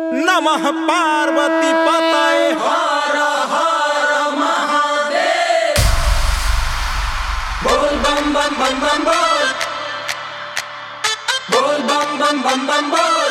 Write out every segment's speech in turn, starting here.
नमः पार्वती पतये हर हर महादेव बोल बम बम बम बम बोल बोल बम बम बम बम बोल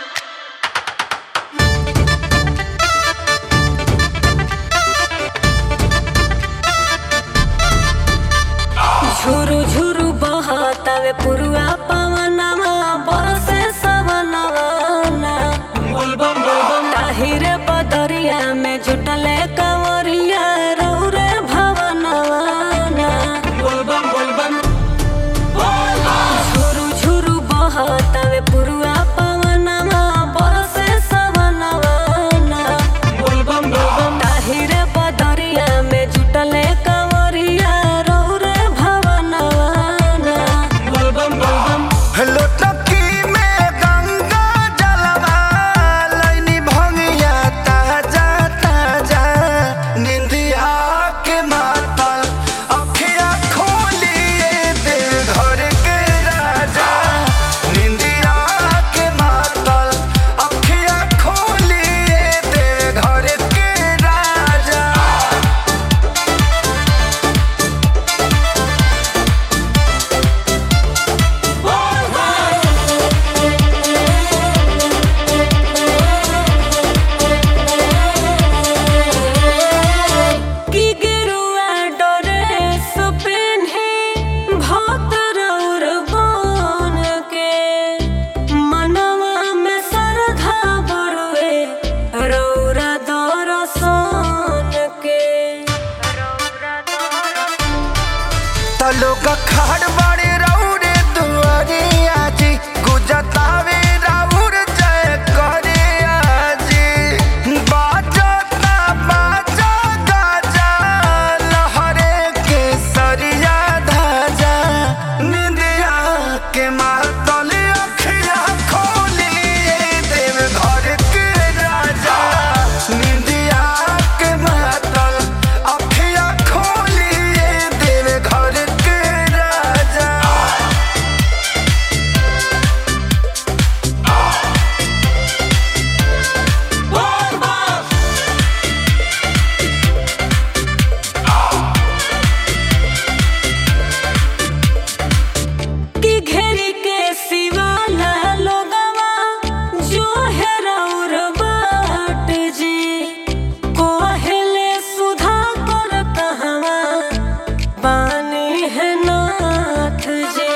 झुरु झुरु बहतावे पुरुआ पवनवा बरसे सवनवा बोल बम बोल बम ताहिरे बदरिया में जुटले कंवरिया रौरे भवनवा बोल बम बोल बम बोल झुरु झुरु बहतावे पुरुआ पवनवा बरसे सवनवा बोल बम बोल बम ताहिरे बदरिया में जुटले कंवरिया रौरे भवनवा बोल बम बोल बम लोटकी में गंगा जलवा लैनी भंगिया ताजा ताजा निंदिया के मातल अखिया खोलिए दे घर के राजा निंदिया के मातल अखिया खोलिए दे घर के राजा की गिरुआ डोरे सुपिन्हे भतर और बन के मनवा में सरधा बरुए रौरा दरसन के तलोग खाड़ बड़े रौरे दुआरिया जी गुजतावे राउर जय करे आजी बाजता बाजा गाजा लहरे के सरिया धाजा निंदिया के मातल अखिया खोलिए देव घर के राजा निंदिया के मातल अखिया खोलिए देव घर के राजा बोल बम की घेरी के सिवाला लोगवा जो है रौर बाट जी कोहले सुधा कर कहवा बानी है नाथ जी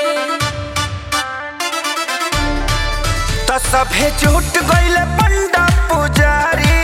त सभे छूट गइल पंडा पुजारी